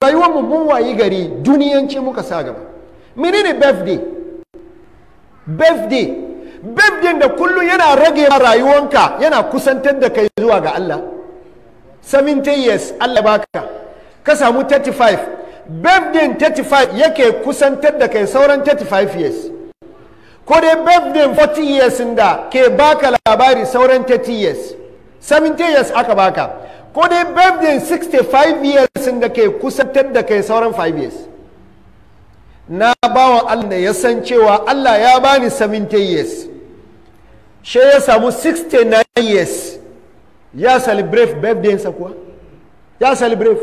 rayuwar mu mun wayi gari duniyanci muka sa gaba menene birthday birthday birthday da kullum yana rage ma rayuwanka yana kusantar da kai zuwa ga Allah 70 years Allah baka ka samu 35 birthday 35 yake kusantar da kai sauran 35 years ko dai birthday 40 years da ke baka labari sauran 30 years 70 years aka baka ko dai birthday 65 years da ke kusantar da kai sauran 5 years na bawa Allah da ya san cewa Allah ya bani 70 years she ya samu 69 years ya celebrate birthday sa kuwa ya celebrate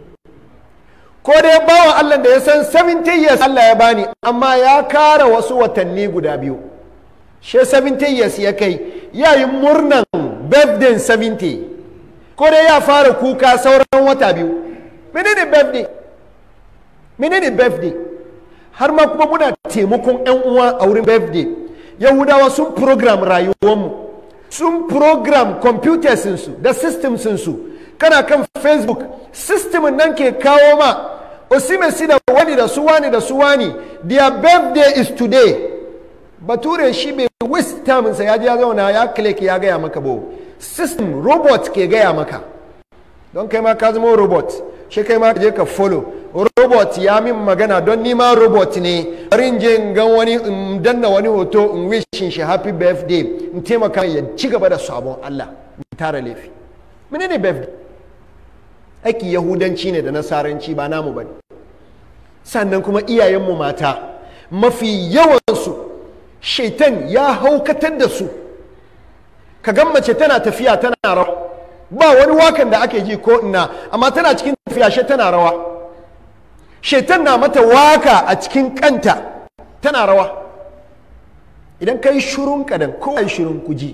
ko dai bawa Allah da ya san 70 years Allah ya bani amma ya kara wasu watanni guda biyu she 70 years ya kai ya yi murnan birthday 70 ko dai ya fara kuka sauran wata biyu menene birthday menene birthday har ma kuma muna taimakon 'yan uwa a wurin birthday yahudawa sun program rayuwarmu sun program computers su da systems su kana kan facebook system nan ke kawo ma osimesi da wani da su wani da su wani their birthday is today bature shi bai waste time sa ya ji ya zauna ya click ya gaya maka bo system robot ke gaya maka don kai ma ka zama robot shi kai ma je ka follow robot ya min magana don nima robot ne bari je in gan wani in danna wani hoto in wishin shi happy birthday in taimaka ya ci gaba da sabon Allah in tara laifi menene birthday aiki yahudanci ne da nasaranci ba namu bane sannan kuma iyayenmu mata mafi yawansu shaitan ya haukatar da su ka gan mace tana tafiya tana rawa ba wani wakan da ake ji ko ina amma tana cikin tafiya shi tana rawa shaitan na mata waka a cikin kanta tana rawa idan ka yi shirun kadan ko yi shirun kuji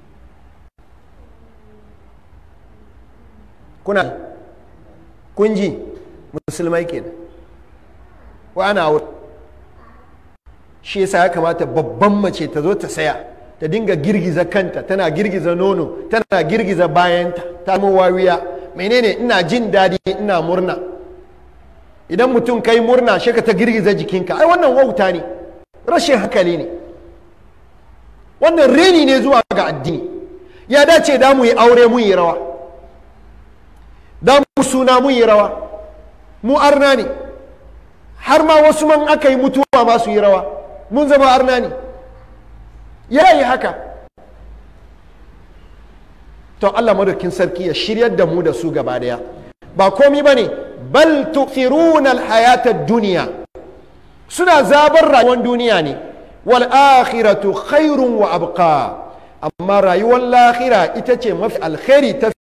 kuna kunji musulmai kenan wa ana wuri shi yasa ya kamata babban mace ta zo ta saya ta dinga girgiza kanta tana girgiza nono tana girgiza bayanta ta wawiya menene ina jin daɗi ina murna idan mutum kai murna shi ka ta girgiza jikinka ai wannan wauta ne rashin hankali ne wannan reni ne zuwa ga addini ya dace da mu yi aure mun yi rawa da mu suna mun yi rawa mu arna ne har ma wasu man aka yi mutuwa ma su yi rawa mun zama arna ne ya yi haka to Allah madaukin sarki ya shiryar da mu da su gaba daya ba komi ba ne bal tu'thiruna al-hayata duniya suna zabar rayuwar duniya ne wal akhiratu khairun wa abqa amma rayuwar lahira ita ce mafi alkhairi ta